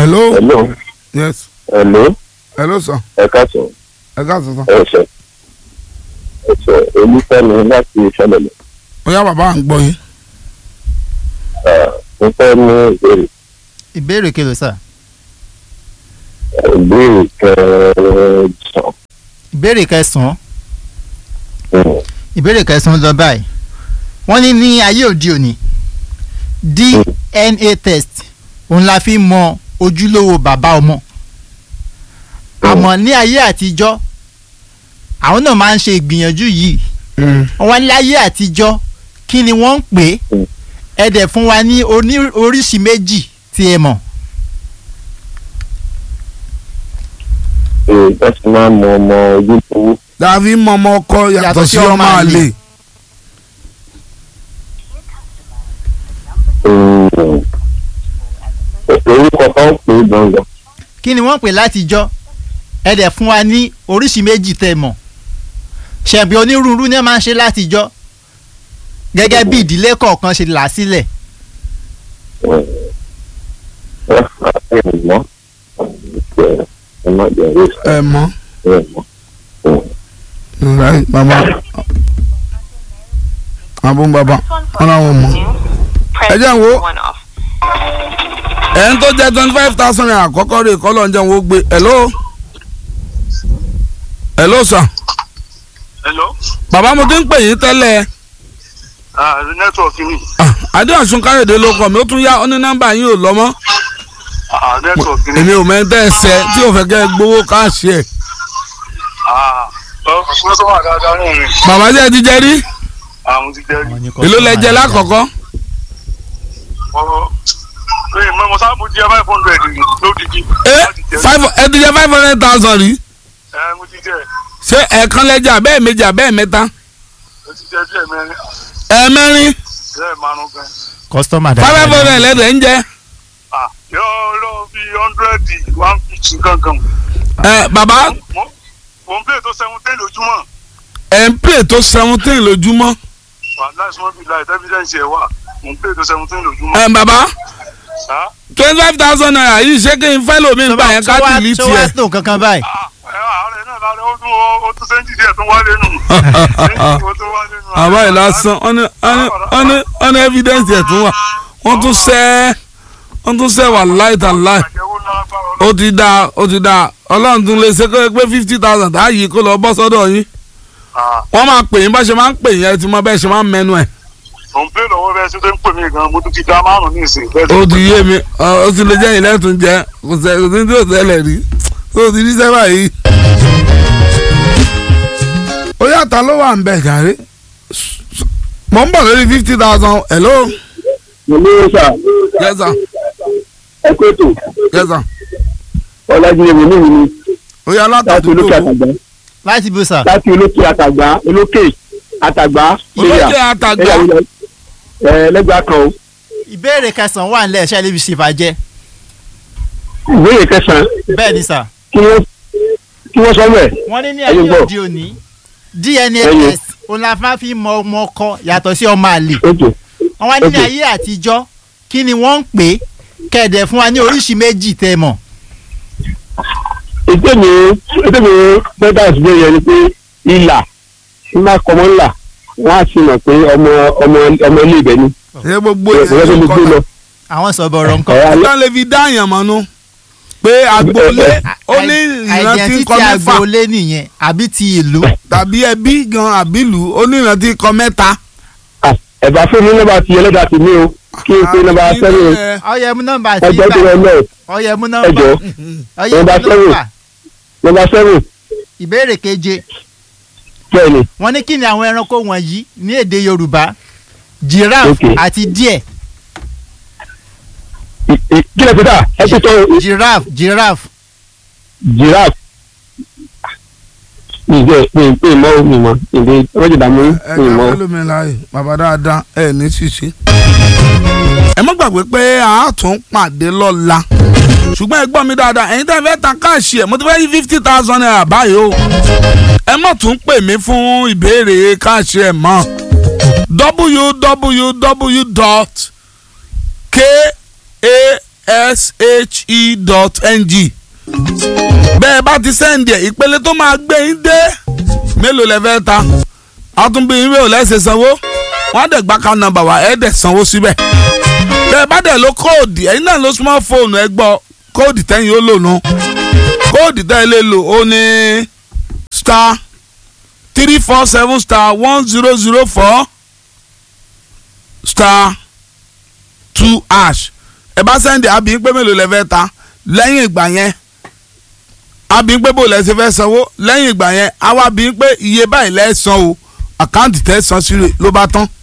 hello hello yes hello hello sir ẹ káàsán ẹ káàsán sir. ẹsẹ ẹsẹ olùfẹ́mi láti ìṣẹ̀lẹ̀ ó yá bàbá à ń gbọ́ yín. mo fẹ́ ní ìbéèrè ìbéèrè kelo sà ìbéèrè kẹsàn-án ìbéèrè kẹsàn-án ìbéèrè kẹsàn-án lọ báyìí wọ́n ní ní ayé òde òní DNA test òun la fi mọ ojúlówó bàbá ọmọ àmọ́ ní ayé àtijọ́ àwọn náà máa ń ṣe ìgbìyànjú yìí wọ́n wá ní láyé àtijọ́ kí ni wọ́n ń pè é ẹ dẹ̀ fún wa ní oní- oríṣi méjì tí ẹ mọ̀ ee bẹ́sẹ̀ máa ń mọ ọmọ ojúlówó dàbí mọmọ ọkọ yàtọ̀ sí ọmọ àlè. orúkọ kan pè é gbọ̀ngàn kí ni wọ́n pè látijọ́ ẹ dẹ̀ fún wa ní oríṣi méjì tẹ́ mọ̀ ṣẹ̀bi onírúurú ni wọ́n máa ń ṣe látijọ́ gẹ́gẹ́ bí ìdílé kọ̀ọ̀kan ṣe là sílẹ̀ ẹ fà ẹ mọ́ ẹ má jẹ́ ẹ ẹ mọ ẹ mọ́ right bàbá àbúrò bàbá wọn làwọn mọ. ẹ jẹ́ n wo ẹ̀ ń tó jẹ́ twenty five thousand naira àkọ́kọ́ rè kọ́ lọ́njẹ́ wo gbé hello hello sir hello bàbá mo ti ń pè yín tẹ́lẹ̀ ah network mi ah, adéhàsùn káyọ̀dé ló kọ́ mi ó tún yá ó ní nọ́mbà yín ò lọ́mọ́ ah network mi èmi ò mẹ́tẹ́ ẹsẹ̀ tí ò fẹ́ kẹ́ ẹ gbowó káàṣì ẹ̀ ah ọkùnrin tó wà dáadáa náà ni bàbá jẹ́ ti jẹ́ rí àwọn ti jẹ́ rí èló lẹ jẹ lákọ̀ọ́kọ́ ọ̀rọ̀ ee mo mo sábà jẹ́ five hundred ni lódìdí ẹ láti jẹ́ five ẹ ti jẹ five hundred thousand rí ẹ mo ti jẹ́ ṣé ẹ̀ẹ̀kan lẹ́jà bẹ́ẹ̀ méjì bẹ́ẹ̀ mẹ́ta mo ti jẹ́ díẹ̀ mẹ́rin ẹ̀ẹ̀mẹ́rin díẹ̀ márùn gan kọ́sítọ́mà five hundred lẹ́dẹ̀ ń jẹ ah yóò lọ bí hundred one fifty gangan ẹ bàbá mo mo ń play tó seventeen lójúmọ́ ẹ̀ ń pè tó seventeen lójúmọ́ wà láìsí wọn bí láì evidence ẹ̀ wà mo ń play tó seventeen lójúmọ́ ẹ̀ bàbá ah twenty five thousand naira yìí ṣé kí n fẹ́ lómi nígbà yẹn ká tìlí tó wá tiẹ̀. tó kankan báyìí ah ẹ àárẹ̀ náà lára ó tún ó tún sẹ́ńtì díẹ̀ tó wálé nù ó tún wálé nù àbá yìí lásán ọ́nà ọ́nà ọ́nà evidence ẹ̀ tún wà wọ́n tún sẹ́ wọ́n tún sẹ́ wà láìta láì àjẹwò lágbára ọlọ́run. ó ti dáa ó ti dáa ọlọ́run tún lè ṣe kó pé fifty thousand tá a yìí kó lọ bọ́ sọ́dọ̀ yín Ah, wọ́n máa pè yín bá ṣe máa ń pè yín ẹ ti mọ bẹ́ẹ̀ ṣe máa ń mẹ́nu ẹ̀ mò ń pè lọ́wọ́ bẹ́ẹ̀ ṣe tó ń pè mí gan mo tún ti dá márùn ní ìsìn bẹ́ẹ̀ ó ti yé mi ọ, ó ti lè jẹ́ yín lẹ́tùn jẹ́ kò sẹ́ kò sí ní tí ò ṣẹlẹ̀ rí ó ti rí sẹ́fà yìí. ó yàtọ̀ ló wà ń bẹ̀ jàre mọ̀ ń bọ̀ lórí fifty thousand hello mo ní sà yes sir ẹ kó ètò yes sir ọlájúwe mi ní ìlú ó yà láti látàdúgbò olókè àtàgbà láti bó sà láti olókè àtàgbà olókè àtàgbà olókè àtàgbà ẹ lẹ́gbàá kan o ìbéèrè kẹsàn-án wà nílẹ̀ ṣẹ́ lébi ṣèfàjẹ́ ìbéèrè kẹsàn-án bẹ́ẹ̀ ni sà kí wọ́n kí wọ́n sọ mẹ́ wọ́n ní ní Ẹyin ayé gbọ́. òde òní DNA Ẹyin. test òun la máa fi mọ ọmọ ọkọ yàtọ̀ sí ọmọ àlè ojú wọ́n wá ní ní Okay. ayé àtijọ́ kí ni wọ́n ń pè é kẹ̀dẹ̀ fún wa ní oríṣi méjì tẹ́ mọ̀ ètò mi ètò mi bẹ́tà ìṣúná yẹn ni pé ìlà tí máa kọ́ mọ́ ńlà wọ́n á sì mọ̀ pé ọmọ ọmọ ọmọ ilé ibẹ̀ ni ṣé gbogbo ìrẹsì tó lè gbé lọ. àwọn sọ̀bọ̀rọ̀ nǹkan Ẹ̀, alẹ́- ìtàn lè fi dá àyàn mọ́nú pé agboolé ó ní ìrántí identity kọ mẹ́fà agboolé nìyẹn àbí ti ìlú tàbí ẹbí gan àbílù ó ní ìrántí kọ mẹ́ta. Ah, ẹ̀bà fún mi nọ́mbà ti ẹlẹ́dàá ti mí o kí n pe nọ́mbà sẹ́yìn ọyẹ mú nọ́mbà tí ẹgbẹ́ tó bá rẹ lọ ọyẹ mú ẹ nọ́mbà jọ ọyẹ nọ́mbà mú seven. nọ́mbà nọ́mbà sẹ́yìn ìbéèrè keje bẹ́ẹ̀ ni wọ́n ní kí ni àwọn ẹranko wọ̀nyí ní èdè Yorùbá giraffe Okay. àti díẹ̀ ì- ì- kí lè pété ẹ ti tọ́ giraffe giraffe giraffe ìjẹ́ pé pé ìmọ̀ mi mọ̀ ìdè ọlọ́jọ́ dàmú ẹ mi ká mọ̀ fẹ́ lómi láàyè bàbá dáadáa ẹ ní ṣíṣe. ẹ má gbàgbé pé a tún pàdé lọ́la ṣùgbọ́n ẹ gbọ́ mi dáadáa ẹ̀yin tẹ́ fẹ́ ta káàṣì ẹ̀ mo ti fẹ́ yí fifty thousand naira báyìí o ẹ má tún pè mí fún ìbéèrè káàṣì ẹ̀ mọ́ www dot k a ishe.ng bẹ́ẹ̀ bá ti sẹ́ndì ẹ̀ ìpele tó máa gbé yín dé mélòó lẹ fẹ́ ta àtúnbí yín mélòó lẹ́sẹ̀ sanwó wọ́n á dẹ̀ gbá ká nọ́mbà wá ẹ̀ dẹ̀ sanwó síbẹ̀ bẹ́ẹ̀ bá dẹ̀ lo kóòdì ẹ̀yin náà ló smartphone ẹ gbọ́ kóòdì tẹ́yìn ó lò nù kóòdì tẹ́yìn lè lò ó ní star three four seven star one zero zero four star two ash ẹ bá sẹ́ndì àbí pé mélòó lẹ fẹ́ ta lẹ́yìn ìgbà yẹn àbí pé bò lẹ́sẹ̀ fẹ́ sanwó lẹ́yìn ìgbà yẹn àwa bí pé iye báyìí lẹ́ san o àkáǹtì tẹ́ san sí rẹ̀ ló bá tán.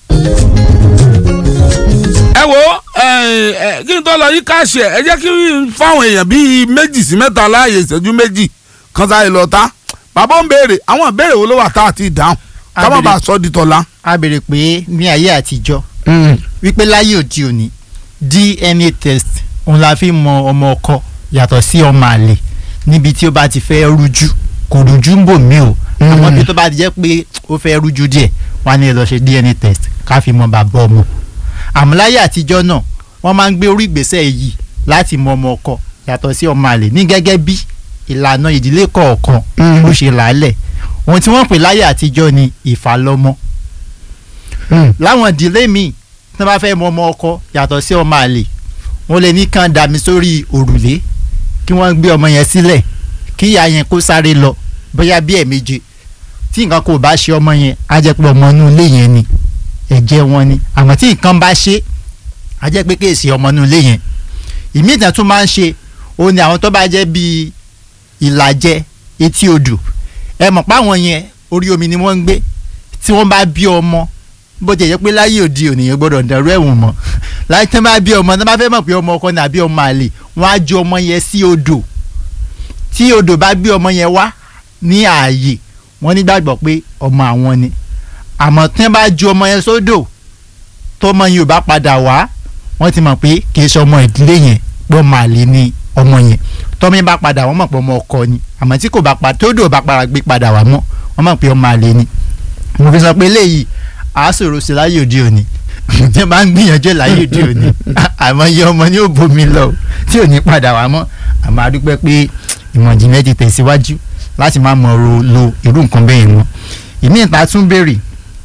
ẹ wo ẹ ẹ kí n tó lọ yí káàṣì ẹ ẹ jẹ́ kí n fáwọn èèyàn bíi méjì sí mẹ́ta láàyè ìṣẹ́jú méjì kan sáré lọ ta bàbá ń béèrè àwọn ìbéèrè wo ló wà tá a ti dáhùn ká má bàa sọ di tọ̀la. a béèrè pé ní ayé àtijọ́ wípé láyé òde òní DNA test òun la fi mọ ọmọ ọkọ yàtọ̀ sí ọmọ àlè níbi tí ó bá ti fẹ́ rújú kò rújú ń bò mí o àmọ́ bí tó bá ti jẹ́ pé ó fẹ́ rújú díẹ̀ wọ́n á ní lọ ṣe DNA test ká fi mọ bàbá ọmọ àmọ́ láyé àtijọ́ náà wọ́n máa ń gbé orí ìgbésẹ̀ yìí láti mọ ọmọ ọkọ yàtọ̀ sí ọmọ àlè ní gẹ́gẹ́ bí ìlànà ìdílé kọ̀ọ̀kan ó ṣe làálẹ̀ ohun tí wọ́n pè láyé àtijọ́ ni ìfàlọ́mọ láwọn ìdílé míì tí wọ́n bá fẹ́ mọ ọmọ ọkọ yàtọ̀ sí ọmọ àlè wọ́n lè ní kàn dàmí sórí òrùlé kí wọ́n gbé ọmọ yẹn sílẹ̀ kí ìyá yẹn kó sáré lọ bóyá bí ẹ̀ẹ̀méje tí nǹkan kò bá ṣe ọmọ yẹn á jẹ́ pé ọmọ inú ilé yẹn ni ẹ̀jẹ̀ wọn ni àmọ́ tí nǹkan bá ṣe á jẹ́ pé kéèsì ọmọ inú ilé yẹn ìmí ìtàn tún máa ń ṣe ó ní àwọn tó bá jẹ́ bíi ìlàjẹ etí odò ẹ mọ̀ pé àwọn yẹn orí omi ni wọ́n ń gbé tí wọ́n bá bí ọmọ bó ti yẹ pé láyé òde òní yẹn gbọ́dọ̀ dàrú ẹ̀wọ̀n mọ́ láyé tí wọ́n bá bí ọmọ tí wọ́n bá fẹ́ mọ̀ pé ọmọ ọkọ ni àbí ọmọ àlè wọ́n á ju ọmọ yẹn sí odò tí odò bá gbé ọmọ yẹn wá ní ààyè wọ́n nígbàgbọ́ pé ọmọ àwọn ni àmọ́ tí wọ́n bá ju ọmọ yẹn sódò tọmọ yẹn ò bá padà wá wọ́n ti mọ̀ pé kì í ṣe ọmọ ìdílé yẹn pé ọmọ àlè ni ọmọ yẹn tọmọ yẹn bá padà wọ́n mọ̀ pé ọmọ ọkọ ni àmọ́ tí kò bá padà tó dò bá padà gbé padà wá mọ́ wọ́n mọ̀ pé ọmọ àlè ni mo fi sọ pé eléyìí àásòro sí láyé òde òní tí wọ́n bá ń gbìyànjú ẹ̀ láyé òde òní àmọ́ iye ọmọ ni ó bomi lọ tí ò ní padà wá mọ́ àmọ́ a dúpẹ́ pé ìmọ̀ ìjìnlẹ̀ ti tẹ̀síwájú láti má mọ̀ ro lo irú nǹkan bẹ́ẹ̀ mọ́ ìmí ìta tún béèrè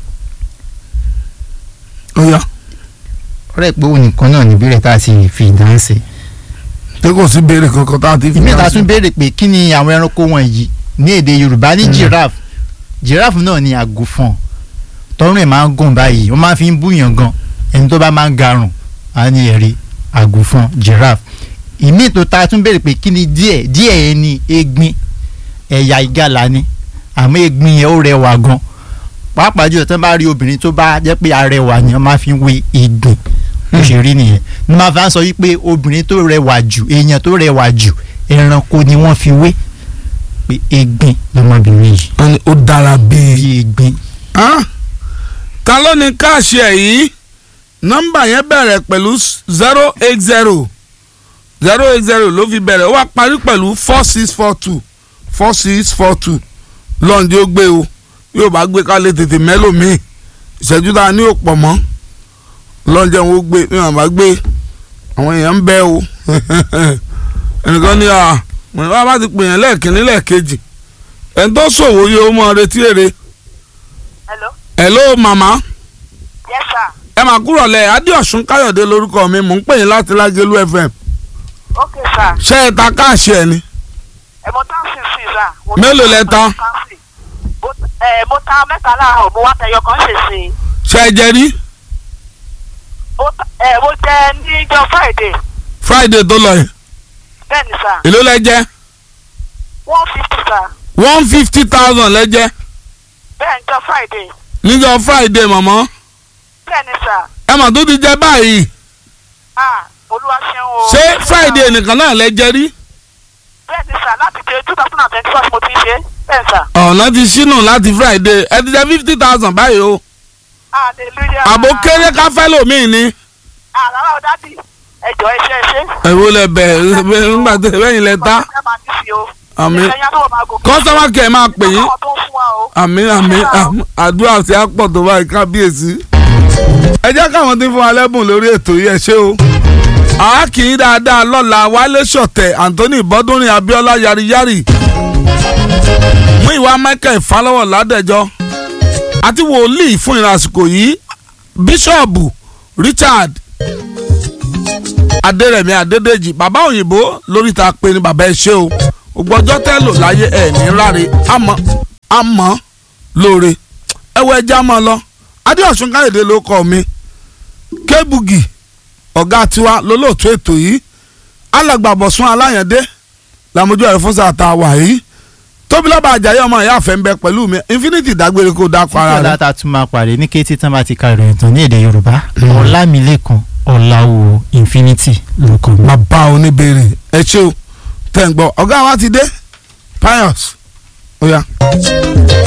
ó yá ọ̀rẹ́ pé òun nìkan náà ní ìbéèrè tá a ti fi ìdáhùn sí pé kò sí béèrè kankan tá a ti fi ìmí ìta dáhùn sí. tún béèrè pé kí ni àwọn ẹranko wọ̀nyí ní èdè Yorùbá ní giraffe giraffe náà ni àgùfọ̀n tọrùn ẹ̀ máa ń gùn báyìí wọ́n máa fi ń búyàn gan ẹni tó bá máa ń garùn á ní ẹ̀rí àgùfọ̀n giraffe ìmí tó ta tún béèrè pé kí ni díẹ̀ díẹ̀ yẹn ni egbin ẹ̀yà ìgalà ni àmọ́ egbin yẹn ó rẹwà gan pàápàá jùlọ tí wọ́n bá rí obìnrin tó bá jẹ́ pé arẹwà ni wọ́n máa fi ń wé egbin bó ṣe rí nìyẹn ní máa fi ń sọ wípé obìnrin tó rẹwà jù èèyàn tó rẹwà jù ẹranko ni wọ́n fi wé pé egbin lọmọbìnrin yìí wọ́n ní ó dára bíi. bí egbin Hàn? ta ló ní káàṣì ẹ̀ yìí nọ́mbà yẹn bẹ̀rẹ̀ pẹ̀lú zero eight zero zero eight zero ló fi bẹ̀rẹ̀ ó wá parí pẹ̀lú four six four two four six four two lọ́ọ̀dì ó gbé o yóò bá gbé ká lè tètè mẹ́lòmíì ìṣẹ́jú tá a ní òpọ̀ mọ́ lọ́ọ̀dì ó gbé bí wọ́n bá gbé àwọn èèyàn ń bẹ́ o ẹnìkan ní à wọ́n bá bá ti pè yẹn lẹ́ẹ̀kínní lẹ́ẹ̀kejì ẹni tó ṣòwò yìí ó mọ retí èrè hello hello mama yes sir ẹ máa kúrò lẹ adéọ̀sùn káyọ̀dé lórúkọ mi mò ń pè yín láti lágẹ̀lú fm okay sir ṣé ẹ ta káàṣì ẹ ni ẹ mo tán sí sí sir. Mo Mélòó tán lẹ sí, ta? mo tán sí. Mo ẹ mo ta mẹ́ta láàárọ̀ mo wá tẹyọ kan ṣe sí i. ṣé ẹ jẹ rí Mo ta- ẹ mo jẹ níjọ́ friday friday tó lọ yìí bẹ́ẹ̀ ni sir èló lẹ jẹ one fifty sir one fifty thousand lẹ jẹ bẹ́ẹ̀ níjọ́ friday níjọ́ friday mọ̀mọ́ bẹ́ẹ̀ ni sir ẹ mà tó ti jẹ báyìí ah olúwa ṣeun o. ṣé friday nìkan náà lẹ jẹ rí bẹ́ẹ̀ ni sir láti ṣe two thousand and twenty four mo ti ń ṣe bẹ́ẹ̀ sir ọ̀nà ti ṣínú láti friday ẹ ti jẹ fifty thousand báyìí o hallelujah. àbò kéré káfẹ́ lòmíì ni àràrà ò dádì ẹjọ́ ẹ ṣe ẹ ṣe. ẹ̀wò lẹ bẹ̀ nígbà tẹ bẹ́yìn lẹ ta ẹ máa ní sí o. àmì ìṣẹ́yìn àtọwọ́ máa gòkè. kọ́sọ́mà kẹ̀ máa pè yín àwọn tó ń fún wa o. àmì àmì àmì àdúrà tí a pọ̀ tó báyìí kábíyèsí. ẹ jẹ́ káwọn tí ń fún wa lẹ́bùn lórí ètò yìí ẹ ṣé o. àákìí dáadáa lọ́la wálé ṣọ̀tẹ̀ anthony bọ́dúnrin abiola yariyari mú ìwà michael falọ́wọ̀ ládẹ́jọ́ àti wòlíì fún ìrìn àsìkò yìí bíṣọ̀bù richard adérẹ̀mí adédèjì bàbá òyìnbó lórí ta pé ní bàbá ẹ ṣe o ògbọ́jọ́ tẹ́ lò láyé ẹ̀ ní ráre àmọ́ àmọ́ lóore ẹwọ ẹja máa lọ adéọ̀sùn káyọ̀dé ló kọ́ mi kébùgì ọ̀gá tiwa lólóòtú ètò yìí alàgbàbọ̀sùn aláyàndé làmójú ẹ̀rọ fún sàtà wà yìí tóbi lọ́ba àjàyè ọmọ ìyá àfẹ́ ń bẹ pẹ̀lú mi infinity dágbére kó dákọ ara fífẹ́ rẹ. láta tún máa pàdé ní kété tán bá ti ka ìròyìn tán ní èdè yorùbá ọlámilẹ́kan ọ̀làwò infinity lórúkọ mi. bàbá oníbèrè ẹ ṣé o tẹ̀ ń gbọ́ ọ̀gá wa ti dé pius ó yá.